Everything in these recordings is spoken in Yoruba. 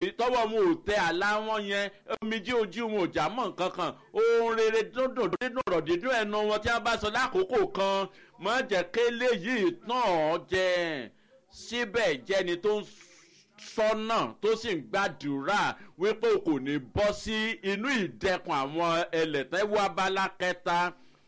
tọwọ́ wọn ò tẹ àlá wọn yẹn omijé ojú wọn ò já mọ́ nǹkan kan ohun rere dúndùn dídùn ọ̀rọ̀ dídùn ẹnu wọn tí wọ́n bá sọ lákòókò kan mọ́ jẹ́ kélé yìí tán ọ́ jẹ síbẹ̀ jẹ́ni tó ń sọ́nà tó sì ń gbàdúrà wípé kò ní bọ́ sí inú ìdẹkùn àwọn ẹlẹ́tẹ̀wọ́ abala kẹta.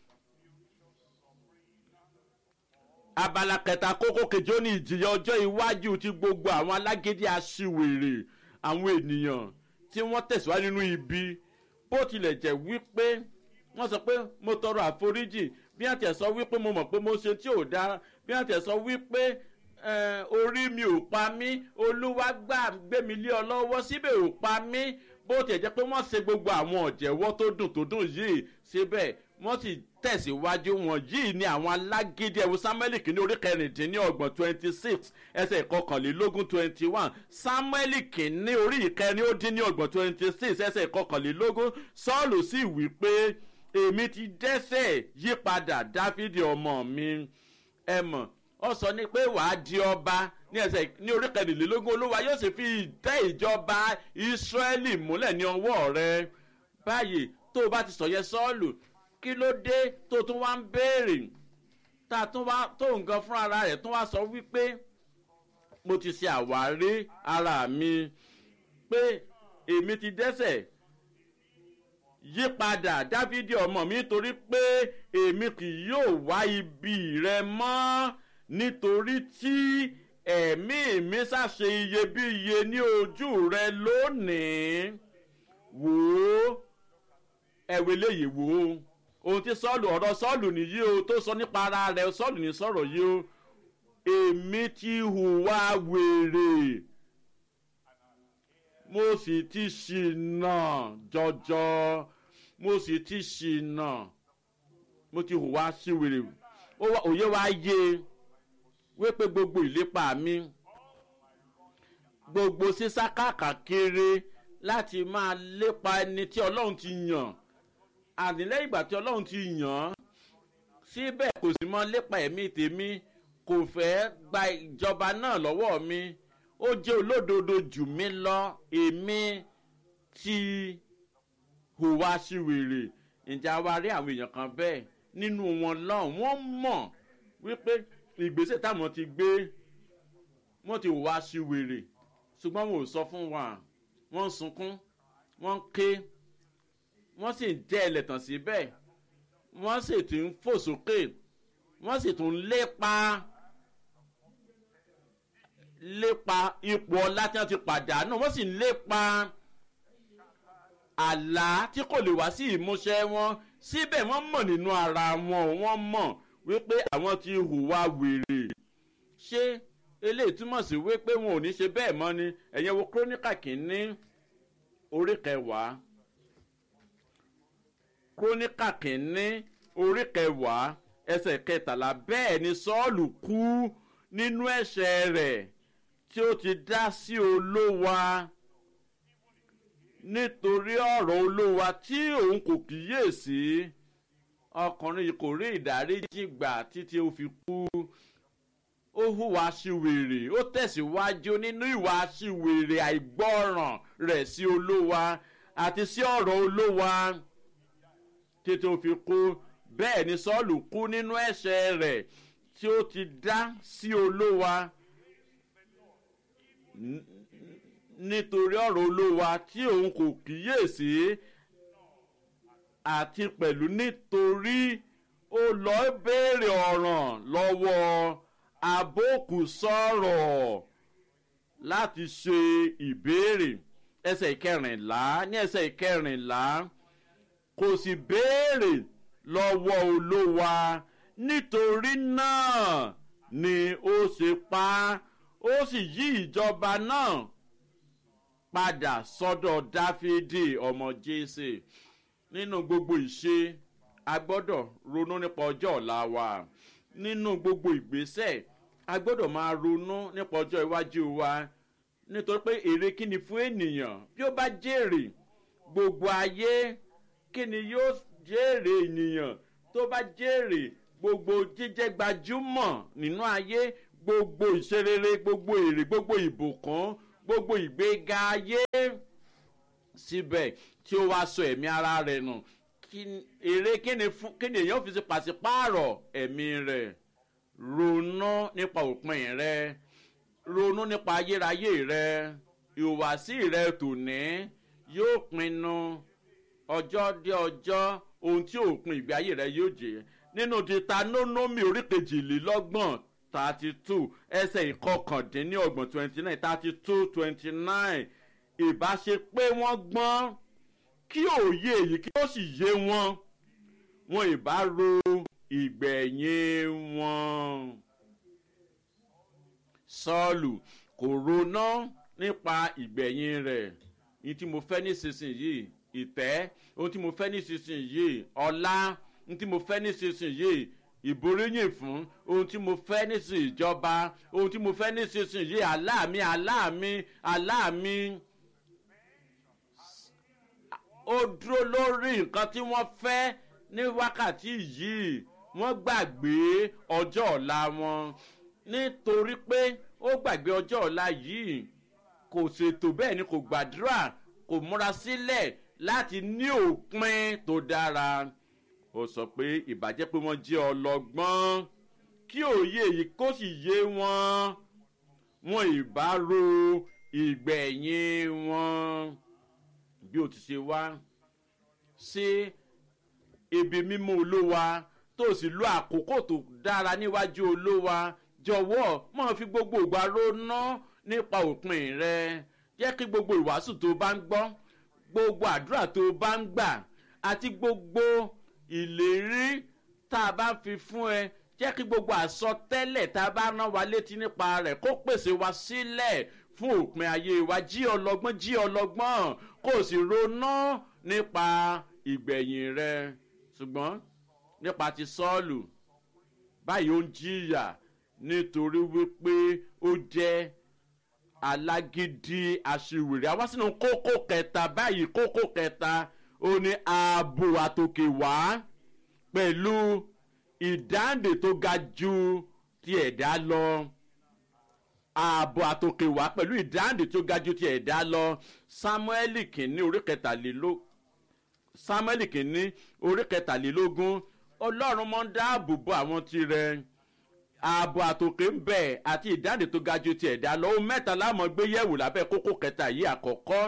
abala kẹta kókó kejì ó ní ìjìyà ọjọ́ iwájú ti gbogbo àwọn alágídí aṣiwèrè àwọn ènìyàn tí wọ́n tẹ̀síwájú nínú ibi bó tilẹ̀ jẹ́ wípé wọ́n sọ pé mo tọrọ àforíjì bí wọ́n tẹ̀ sọ wípé mo mọ̀ pé mo ṣe tí ò dáa bí wọ́n tẹ̀ sọ wípé orí mi ò pa mí olúwa gbà gbé mi lé ọ lọ́wọ́ síbẹ̀ ò pa mí bó tiẹ̀ jẹ́ pé wọ́n ṣe gbogbo àwọn ọ̀jẹ̀wọ́ tó dùn tó dùn yìí síbẹ̀ wọ́n sì tẹ̀síwájú wọn yìí ni àwọn alágídí ẹ̀wù samuel kìíní orí kẹrìndínlọ́gbọ̀n twenty six ẹsẹ̀ ìkọkànlélógún twenty one samuel kìíní orí ìkẹrin ó dín ní ọgbọ̀n twenty six ẹsẹ̀ ìkọkànlélógún sọ́ọ̀lù sì wí pé èmi ti dẹ́sẹ̀ yípadà dáfídì ọmọ mi ẹ mọ̀ ọ sọ ni pé wàá di ọba ní ẹsẹ̀ ní orí kẹrìnlélógún olúwa yóò sì fi ìtẹ́ ìjọba ìsírẹ́lì múlẹ̀ ní ọwọ́ rẹ báyìí tó o bá ti sọ yẹ sọ́ọ̀lù kí ló dé tó tún wá ń béèrè tá a tún wá tó nǹkan fún ara rẹ̀ tún wá sọ wípé mo ti ṣe àwárí ara mi pé èmi ti dẹ́sẹ̀ yípadà dávidi ọmọ mi nítorí pé èmi kì yóò wá ibi rẹ mọ́ nítorí tí ẹ̀mí mi ṣàṣe iyebíye ní ojú rẹ lónìí wò ó ẹ̀wẹ̀ léyìí wò ó ohun tí sọ́ọ̀lù ọ̀rọ̀ sọ́ọ̀lù nìyí o tó sọ nípa ara rẹ̀ sọ́ọ̀lù ní sọ̀rọ̀ yìí o èmi ti hùwà wèrè mo sì ti ṣìnà jọjọ mo sì ti ṣìnà mo ti hùwà síwèrè òye wa yé wípé gbogbo ìlépa mi gbogbo sísá káàkiri láti máa lépa ẹni tí ọlọ́run ti yàn ànílẹ́ ìgbà tí ọlọ́run ti yàn án síbẹ̀ kò sì mọ lépa ẹ̀mí tèmi kò fẹ́ gba ìjọba náà lọ́wọ́ mi ó jẹ́ olódodo jù mí lọ èmi ti hùwà síwèrè ìjà wa rí àwọn èèyàn kan bẹ́ẹ̀ nínú wọn lọ́hùn wọ́n mọ̀ wípé ìgbésẹ̀ táwọn ti gbé wọ́n ti hùwà síwèrè ṣùgbọ́n wọn ò sọ fún wa wọ́n ń sunkún wọ́n ń ké wọ́n sì ń jẹ́ ẹlẹ́tàn síbẹ̀ wọ́n sì tún ń fò sókè wọ́n sì tún ń lépa lépa ipò ọlá tí wọ́n ti pàdánù wọ́n sì ń lépa àlá tí kò lè wá sí ìmúṣẹ wọn síbẹ̀ wọ́n mọ̀ nínú ara wọn wọ́n mọ̀ wípé àwọn ti hùwà wèrè ṣé eléyìí túmọ̀ sí wípé wọn ò ní ṣe bẹ́ẹ̀ mọ́ ni ẹ̀yẹ́ wo kírónìkà kìíní orí kẹwàá kírónìkà kìíní orí kẹwàá ẹsẹ̀ kẹtàlá bẹ́ẹ̀ ni sọ́ọ̀lù kú nínú ẹ̀ṣẹ̀ rẹ̀ tí ó ti dá sí olówa nítorí ọ̀rọ̀ olówa tí òun kò kíyèsí ọkùnrin yìí kò rí ìdáríjì gbà títí ó fi kú ó hùwà síwèrè ó tẹ̀síwájú nínú ìwà síwèrè àìgbọ́ràn rẹ̀ sí olówa àti sí ọ̀rọ̀ olówa títí ó fi kú bẹ́ẹ̀ ni sọ́ọ̀lù kú nínú ẹ̀ṣẹ̀ rẹ̀ tí ó ti dá sí olówa nítorí ọ̀rọ̀ olówa tí òun kò kíyèsí àti pẹ̀lú nítorí ó lọ béèrè ọ̀ràn lọ́wọ́ abókù sọ̀rọ̀ láti ṣe ìbéèrè ẹsẹ̀ ìkẹrìnlá ní ẹsẹ̀ ìkẹrìnlá kò sì béèrè lọ́wọ́ olówa nítorí náà ni ó ṣe pa á ó sì yí ìjọba náà padà sọ́dọ̀ dáfídì ọmọ jésè nínú gbogbo ìṣe a gbọ́dọ̀ ronú nípa ọjọ́ ọ̀la wa nínú gbogbo ìgbésẹ̀ a gbọ́dọ̀ máa ronú nípa ọjọ́ iwájú wa nítorí pé èrè kí ni fún ènìyàn bí ó bá jèrè gbogbo ayé kí ni yóò jèrè ènìyàn tó bá jèrè gbogbo jíjẹ́ gbajúmọ̀ nínú ayé gbogbo ìṣerere gbogbo èrè gbogbo ìbùkún gbogbo ìgbéga ayé síbẹ̀ tí ó wá sọ ẹ̀mí ara rẹ̀ nù èrè kíni fún kíni èèyàn fi ṣe pàṣípààrọ̀ ẹ̀mí rẹ̀ ronú nípa òpin rẹ̀ ronú nípa ayérayé rẹ̀ ìhùwàsí rẹ̀ tòní yóò pinnu ọjọ́ dé ọjọ́ ohun tí òpin ìgbé ayé rẹ̀ yóò jẹ́ nínú Deuteronomy orí kejìlélọ́gbọ̀n thirty two ẹsẹ̀ ìkọkàndínlọ́gbọ̀n twenty nine thirty two twenty nine ìbáṣe pé wọ́n gbọ́n kí òye èyí kí ó sì yé wọn wọn ìbá ro ìgbẹ̀yìn wọn. sọ́ọ̀lù kò ronú nípa ìgbẹ̀yìn rẹ̀ ní tí mo fẹ́ nísinsìnyí ìtẹ́ ohun tí mo fẹ́ nísinsìnyí ọlá ohun tí mo fẹ́ nísinsìnyí ìboríyìn fún ohun tí mo fẹ́ nísinsìnyí ìjọba ohun tí mo fẹ́ nísinsìnyí aláàmì aláàmì aláàmì ó dúró lórí nǹkan tí wọ́n fẹ́ ní wákàtí yìí wọ́n gbàgbé ọjọ́ ọ̀la wọn nítorí pé ó gbàgbé ọjọ́ ọ̀la yìí kò ṣètò bẹ́ẹ̀ ni kò gbàdúrà kò múra sílẹ̀ láti ní òpin tó dára ó sọ pé ìbàjẹ́ pé wọ́n jẹ́ ọlọ́gbọ́n kí òye yìí kó sì yé wọn wọn ìbá ro ìgbẹ̀yìn wọn bí o ti ṣe wá sí ibi mímú olówa tó sì lo àkókò tó dára níwájú olówa jọ̀wọ́ máa fi gbogbo ìgbà ronú nípa òpin rẹ jẹ́ kí gbogbo ìwàásù tó bá ń gbọ́ gbogbo àdúrà tó bá ń gbà àti gbogbo ìlérí tá a bá fi fún ẹ jẹ́ kí gbogbo àsọtẹ́lẹ̀ tá a bá rán wa létí nípa rẹ̀ kó pèsè wa sílẹ̀ fún òpin ayé wa jí ọlọ́gbọ́n jí ọlọ́gbọ́n kó o sì ronú nípa ìgbẹ̀yìn rẹ ṣùgbọ́n nípa ti sọ́ọ̀lù báyìí ó ń jìyà nítorí wípé ó jẹ́ alágídí aṣiwèrè àwa sínú kókó kẹta báyìí kókó kẹta ó ní ààbò àtòkè wá pẹ̀lú ìdáǹdè tó ga ju ti ẹ̀dá lọ ààbò àtòkè wá pẹ̀lú ìdáǹdè tó ga ju ti ẹ̀dá lọ sámúẹ́lì kìíní orí kẹtàlélógún sámúẹ́lì kìíní orí kẹtàlélógún ọlọ́run máa ń dáàbò bo àwọn tirẹ̀ ààbò àtòkè ń bẹ̀ àti ìdáǹdè tó ga ju ti ẹ̀dá lọ ohun mẹ́ta láàmú gbé yẹ̀wò lábẹ́ kókó kẹta yìí àkọ́kọ́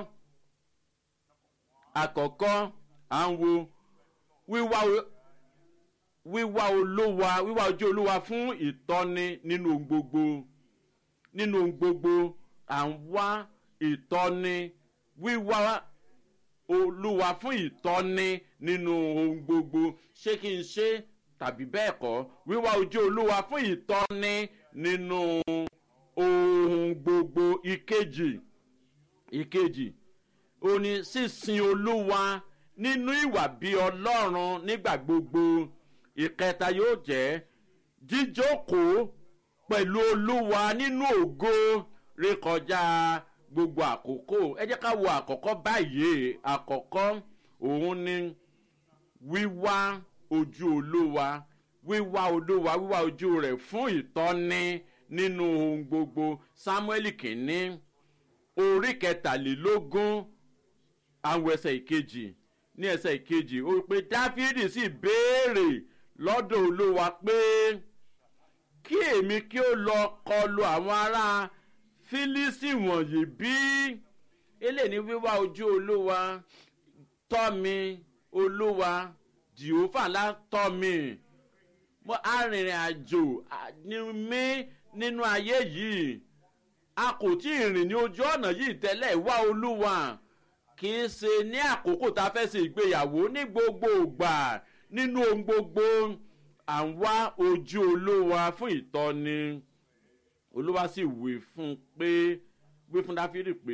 àkọ́kọ́ à ń wo wíwá wíwá olúwa wíwá ojú olúwa fún ìtọ́ni nínú ohun gbogbo nínú ohun gbogbo à ń wá ìtọ́ni wíwá olúwa fún ìtọ́ni nínú ohun gbogbo ṣé kí n ṣe tàbí bẹ́ẹ̀ kọ́ wíwá ojú olúwa fún ìtọ́ni nínú ohun gbogbo ìkejì ìkejì ó ní sísin olúwa nínú ìwà bíi ọlọ́run nígbà gbogbo ìkẹta yóò jẹ́ jíjókòó pẹ̀lú olúwa nínú ògo rékọjá gbogbo àkókò ẹ jẹ́ ká wo àkọ́kọ́ báyìí àkọ́kọ́ òun ni wíwá ojú olúwa wíwá olúwa wíwá ojú rẹ̀ fún ìtọ́ni nínú ohun gbogbo samuel kìíní orí kẹtàlélógún àwọn ẹsẹ̀ ìkejì ní ẹsẹ̀ ìkejì ó pé dáfídì sì béèrè lọ́dọ̀ olúwa pé kí èmi kí ó lọ kọlu àwọn ará fílísì wọ̀nyí bí eléyìí ní wíwá ojú olúwa tọ́ mi olúwa jehova ńlá tọ́ mi mo arìnrìn àjò ní mí nínú ayé yìí a kò tí ì rìn ní ojú ọ̀nà yìí tẹ́lẹ̀ wá olúwa kì í ṣe ní àkókò tá a fẹ́ ṣe ìgbéyàwó ní gbogbo ìgbà nínú ohun gbogbo à ń wá ojú olúwa fún ìtọ́ni olúwa sì wí fún pé wí fún dáfídì pé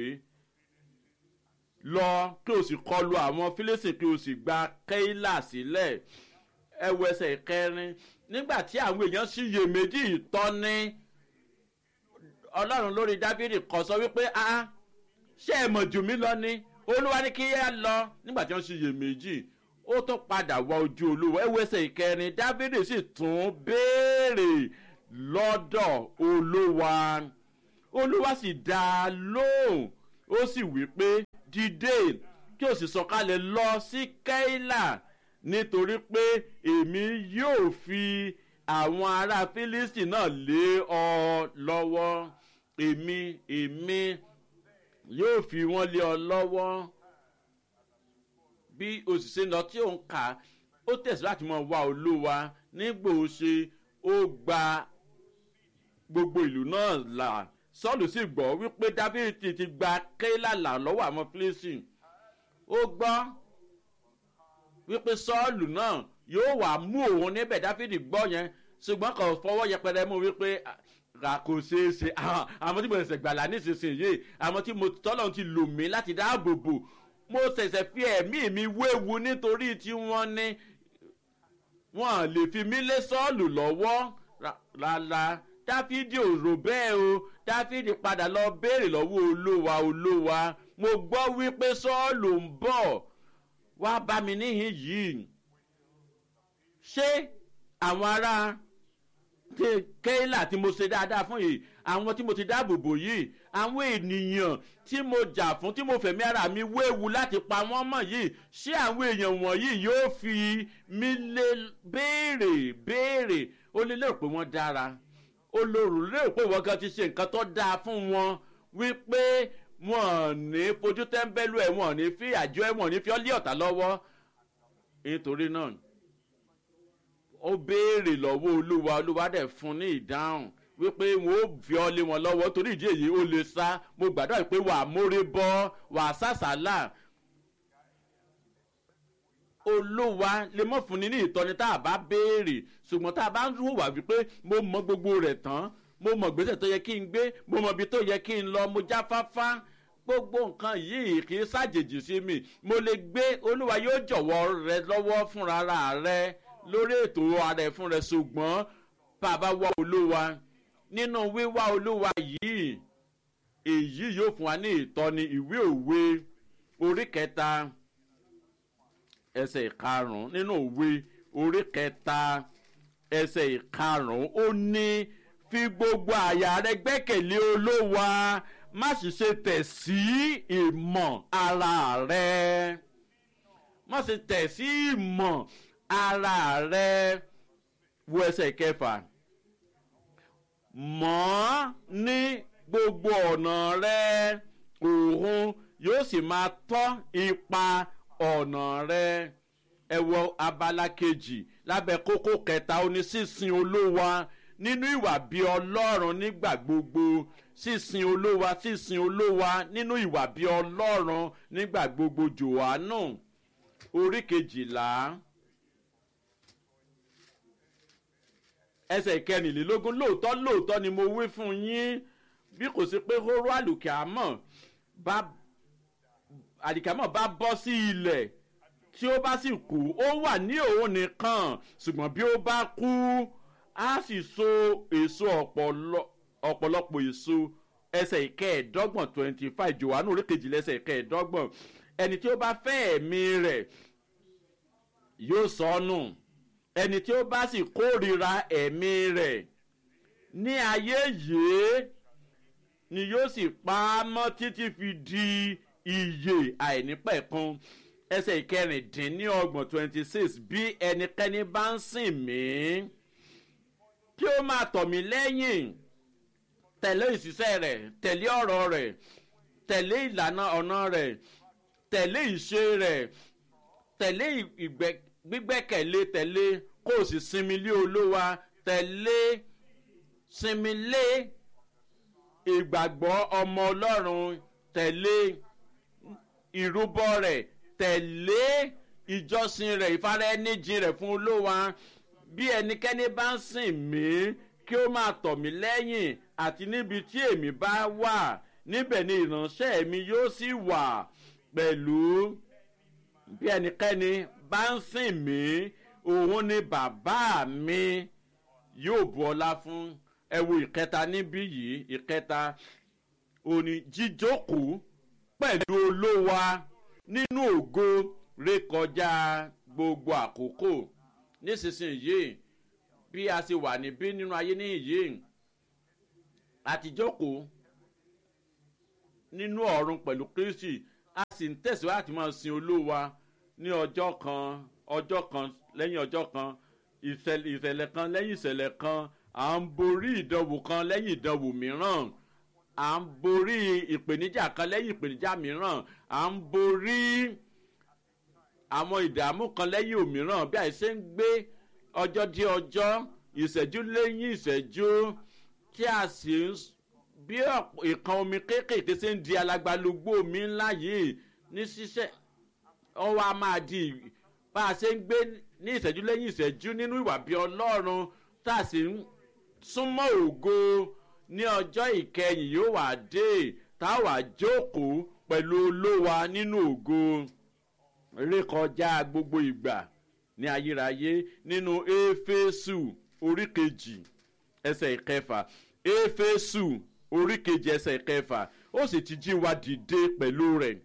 lọ kí o sì kọlu àwọn fílẹ́sì kí o sì gba kéílà sílẹ̀ ẹwọ ẹsẹ̀ ìkẹrin nígbà tí àwọn èèyàn sì yè méjì ìtọ́ni ọlọ́run lórí dáfídì kọ sọ wípé a ṣé ẹ mọ̀ jù mí lọ ni olúwa ní kí ẹ lọ nígbà tí wọ́n sì yè méjì ó tún padà wá ojú olúwa ẹwọ ẹsẹ̀ ìkẹrin dáfídì sì tún béèrè lọ́dọ̀ olúwa olúwa sì dá a lóhùn ó sì wí pé dìde kí o sì sọ̀kalẹ̀ lọ sí kẹ́hìlà nítorí pé èmi yóò fi àwọn ará fílísì náà lé ọ lọ́wọ́ èmi èmi yóò fi wọ́n lé ọ lọ́wọ́ bí òṣìṣẹ́ lọ tí òun kà ó tẹ̀síwájú láti mọ̀ wá olúwa nígbò ó ṣe ó gba gbogbo ìlú náà là sọ́ọ̀lù sì gbọ́ wípé dábìrì ti gba kéèlà là lọ́wọ́ àwọn fílísì ó gbọ́ wípé sọ́ọ̀lù náà yóò wà mú òun níbẹ̀ dáfídì gbọ́ yẹn ṣùgbọ́n kò fọwọ́ yẹpẹrẹ mú wípé ra kò ṣeé ṣe àwọn tí mo ṣẹ̀ṣẹ̀ gbàlà nísinsìnyí àwọn tí mo tọ́lọ̀ ti lò mí láti dáàbò bò mo ṣẹ̀ṣẹ̀ fi ẹ̀mí mi wéwu nítorí tí wọ́n ní wọ́n lè fi mí lé sọ́ọ̀lù lọ́wọ́ rárá dáfídì ò rò bẹ́ẹ̀ o dáfídì padà lọ béèrè lọ́wọ́ olówa olówa mo gbọ́ wípé sọ́ọ̀lù ń bọ̀ wá bá mi níhìn yìí ṣé àwọn ará kéèlà tí mo ṣe dáadáa fún yìí àwọn tí mo ti dáàbò bò yìí àwọn ènìyàn tí mo jà fún tí mo fẹ̀mí ara mi wéwu láti pa wọ́n mọ̀ yìí ṣé àwọn èèyàn wọ̀nyí yóò fi mí lé béèrè béèrè ó lè lérò pé wọ́n dára ó lérò lérò pé wọ́n kan ti ṣe nǹkan tó dáa fún wọn wípé wọn ní fojú tẹ́ḿbẹ́lú ẹ̀ wọn ní fi àjọ ẹ̀ wọn ní fi ọ́ lé ọ̀tá lọ́wọ́ nítorí náà ó béèrè lọ́wọ́ olúwa olúwa dẹ̀ fún ní ìdáhùn wípé wọn ó fi ọ́ lé wọn lọ́wọ́ torí ìdí èyí ó lè sá mo gbàdúrà pé wàá mórí bọ́ wàá sàṣàlà olúwa lè mọ̀ fún ni ní ìtọ́ni tá a bá béèrè ṣùgbọ́n tá a bá ń hùwà wípé mo mọ gbogbo rẹ̀ tán mo mọ gbèsè tó yẹ kí n gbé mo mọ ibi tó yẹ kí n lọ mo jáfáfá gbogbo nǹkan yìí kì í ṣàjèjì sí mi mo lè gbé olúwa yóò jọ̀wọ́ rẹ lọ́wọ́ fúnra rẹ lórí ètò ara ẹ̀ fún rẹ ṣùgbọ́n bàbá wa olúwa nínú wíwá olúwa yìí èyí yóò fún wa ní ìtọ́ni ìwé òwe orí kẹta ẹsẹ̀ ìkarùn-ún nínú òwe orí kẹta ẹsẹ̀ ìkarùn-ún ó ní fi gbogbo àyà rẹ gbẹ́kẹ̀lé olówa má sì ṣe tẹ̀ sí ìmọ̀ ara rẹ má sì tẹ̀ sí ìmọ̀ ara rẹ wo ẹsẹ̀ kẹfà mọ́ ní gbogbo ọ̀nà rẹ òun yóò sì máa tọ́ ipa ọ̀nà rẹ ẹ wọ abala kejì lábẹ́ kókó kẹta ó ní sísin olówa nínú ìwà bí ọlọ́run nígbà gbogbo sísin olówa sísin olówa nínú ìwà bí ọlọ́run nígbà gbogbo jòhánù orí kejìlá ẹsẹ̀ kẹrìnlélógún lóòótọ́ lóòótọ́ ni mo wí fún yín bí kò sí pé hóró àlùkè àmọ́ bá àdìkámọ̀ bá bọ́ sí ilẹ̀ tí ó bá sì kú ó wà ní òun nìkan ṣùgbọ́n bí ó bá kú á sì so èso ọ̀pọ̀lọpọ̀ èso ẹsẹ̀ ìkẹẹ̀ẹ́dọ́gbọ̀n twenty five johannu orí kejìlá ẹsẹ̀ ìkẹẹ̀ẹ́dọ́gbọ̀n ẹni tí ó bá fẹ́ ẹ̀mí rẹ̀ yóò sọnù ẹni tí ó bá sì kórìíra ẹ̀mí rẹ̀ ní ayé yìí ni yóò sì pa á mọ́ títí fi di iye àìnípẹ̀kun ẹsẹ̀ ìkẹrìndínlọ́gbọ̀n twenty six bí ẹnikẹ́ni bá ń sìn mí kí ó máa tọ̀ mí lẹ́yìn tẹ̀lé ìṣiṣẹ́ rẹ̀ tẹ̀lé ọ̀rọ̀ rẹ̀ tẹ̀lé ìlànà ọ̀nà rẹ̀ tẹ̀lé ìṣe rẹ̀ tẹ̀lé gbígbẹ́kẹ̀lé tẹ̀lé kó o sì sinmi lé olówa tẹ̀lé sinmi lé ìgbàgbọ́ ọmọ ọlọ́run tẹ̀lé ìrúbọ rẹ̀ tẹ̀lé ìjọsìn rẹ̀ ìfaraẹnijìn rẹ̀ fún olówa bí ẹnikẹ́ni bá ń sìn mí kí ó máa tọ̀ mí lẹ́yìn àti níbi tí èmi bá wà níbẹ̀ ni ìránṣẹ́ mi yóò sì wà pẹ̀lú bí ẹnikẹ́ni bá ń sìn mí òun ni bàbá mi yóò bu ọlá fún ẹ wo ìkẹta níbí yìí ìkẹta òní jíjókòó pẹ̀lú olówa nínú ògo rékọjá gbogbo àkókò nísinsìnyí bí a ṣe wà níbí nínú ayé níyìí àtijókòó nínú ọ̀run pẹ̀lú kristi a sì ń tẹ̀síwájú àti máa sin olúwa ní ọjọ́ kan ọjọ́ kan lẹ́yìn ọjọ́ kan ìṣẹ̀lẹ̀ kan lẹ́yìn ìṣẹ̀lẹ̀ kan à ń borí ìdánwò kan lẹ́yìn ìdánwò mìíràn à ń borí ìpèníjà kan lẹ́yìn ìpèníjà mìíràn à ń borí àwọn ìdààmú kan lẹ́yìn òmíràn bí àìsè ń gbé ọjọ́ dé ọjọ́ ìṣẹ́jú lẹ́yìn ìṣẹ́jú tí a sì ń bí ìkan omi kéékèèké ṣe ń di alagbalógbó omi ńlá yìí ní ṣíṣẹ́ ọwọ́ a máa di bá a ṣe ń gbé ní ìṣẹ́jú lẹ́yìn ìṣẹ́jú nínú ìwà bí ọlọ́run tá a sì ń súnmọ́ ògo ní ọjọ́ ìkẹyìn yóò wà dé tá a wà jókòó pẹ̀lú olówa nínú ògo rékọjá gbogbo ìgbà ní ayérayé nínú éfésù orí kejì ẹsẹ̀ ìkẹfà éfésù orí kejì ẹsẹ̀ ìkẹfà ó sì ti jí wa dìde pẹ̀lú rẹ̀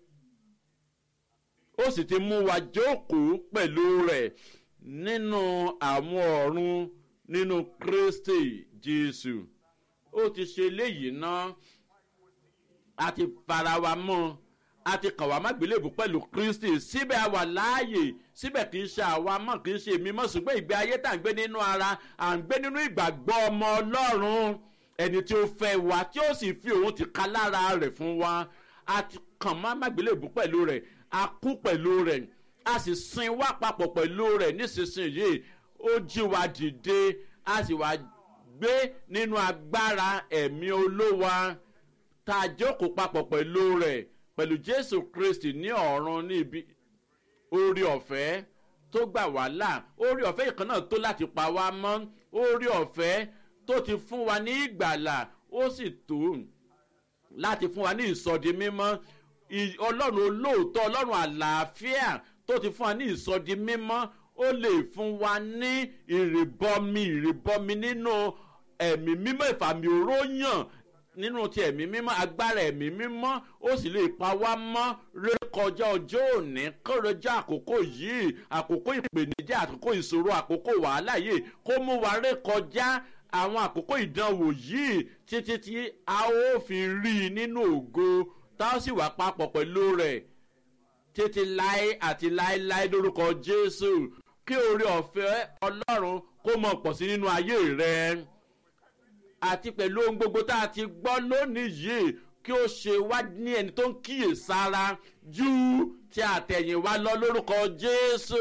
ó sì ti mú wa jókòó pẹ̀lú rẹ̀ nínú àwọn ọ̀run nínú kristi jésù ó ti ṣe léyìí náà a ti fara wa mọ́ a ti kàn wá mágbélébù pẹ̀lú kristi síbẹ̀ a wà láàyè síbẹ̀ kì í ṣe àwa mọ̀ kì í ṣe èmi mọ̀ ṣùgbọ́n ìgbé ayé tá à ń gbé nínú ara à ń gbé nínú ìgbàgbọ́ ọmọ ọlọ́run ẹni tí ó fẹ́ wa tí ó sì fi òun ti ka lára rẹ̀ fún wa a ti kàn má mágbélébù pẹ̀lú rẹ̀ a kú pẹ̀lú rẹ̀ a sì sin wá papọ̀ pẹ̀lú rẹ̀ nísinsìnyí ó jí wa dìde a sì wá gbé nínú agbára ẹ̀mí olówa tá a jókòó papọ̀ pẹ̀lú rẹ̀ pẹ̀lú jésù kristi ní ọ̀run níbi orí ọ̀fẹ́ tó gbà wá là orí ọ̀fẹ́ ìkan náà tó láti pa wá mọ́ orí ọ̀fẹ́ tó ti fún wa ní ìgbàlà ó sì tó láti fún wa ní ìsọdi mímọ́ ọlọ́run olóòótọ́ ọlọ́run àlàáfíà tó ti fún wa ní ìsọdi mímọ́ ó lè fún wa ní ìrìbọmi ìrìbọmi nínú ẹ̀mí mímọ́ ìfàmì òróyàn nínú ti ẹ̀mí mímọ́ agbára ẹ̀mí mímọ́ ó sì lè pa wá mọ́ rékọjá ọjọ́ òní kọ́rọ́jà àkókò yìí àkókò ìpèníjà àkókò ìṣòro àkókò wàhálà yìí kó mú wa rékọjá àwọn àkókò ìdánwò yìí títí tí a ó fi rí i nínú ògo tá a sì wà papọ̀ pẹ̀lú rẹ̀ títí láé àti láéláé lórúkọ jésù kí oore ọ̀fẹ́ ọlọ́run kó mọ̀ pọ̀ sí nínú ayé rẹ̀ àti pẹ̀lú ohun gbogbo tá a ti gbọ́ lónìí yìí kí ó ṣe wá ní ẹni tó ń kíyè sára ju ti àtẹ̀yìnwá lọ lórúkọ jésù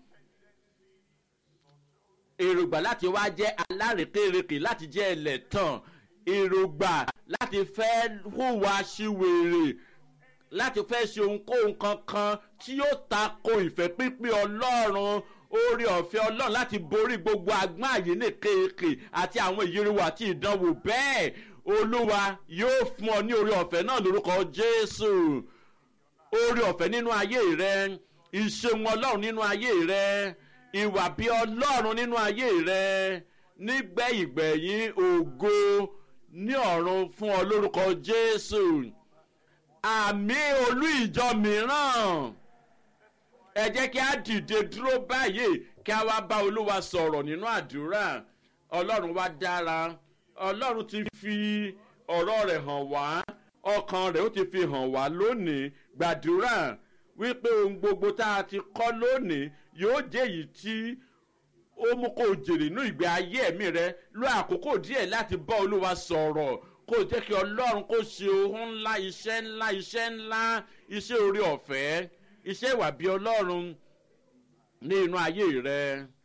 èrògbà láti wá jẹ́ alárèkérekè láti jẹ́ ẹlẹ́tàn èrògbà láti fẹ́ hùwà síwèrè láti fẹ́ ṣe ohunkóhun kankan tí yóò ta ko ìfẹ́ pínpín ọlọ́run orí ọ̀fẹ́ ọlọ́run láti borí gbogbo agbọ́n àyè ní kéèké àti àwọn ìyíriwo àti ìdánwò bẹ́ẹ̀ olúwa yóò fún ọ ní orí ọ̀fẹ́ náà lórúkọ jésù orí ọ̀fẹ́ nínú ayé rẹ ìṣeun ọlọ́run nínú ayé rẹ ìwà bí ọlọ́run nínú ayé rẹ nígbẹ̀yìngbẹ̀yìn ògo ní ọ̀run fún ọ lórúkọ jésù àmì olú ìjọ mìíràn ẹ jẹ́ kí a dìde dúró báyìí kí a wá bá olúwa sọ̀rọ̀ nínú àdúrà ọlọ́run wá dára ọlọ́run ti fi ọ̀rọ̀ rẹ̀ hàn wá ọkàn rẹ̀ ó ti fi hàn wá lónìí gbàdúrà wípé ohun gbogbo tá a ti kọ́ lónìí yóò jẹ́ èyí tí ó mú kó jèrè nínú ìgbé ayé ẹ̀mí rẹ lọ àkókò díẹ̀ láti bá olúwa sọ̀rọ̀ kó jẹ́ kí ọlọ́run kó ṣe ohun ńlá iṣẹ́ ńlá iṣẹ́ ńlá iṣẹ́ orí ọ̀fẹ́ iṣẹ́ ìwà bí ọlọ́run ní inú ayé rẹ.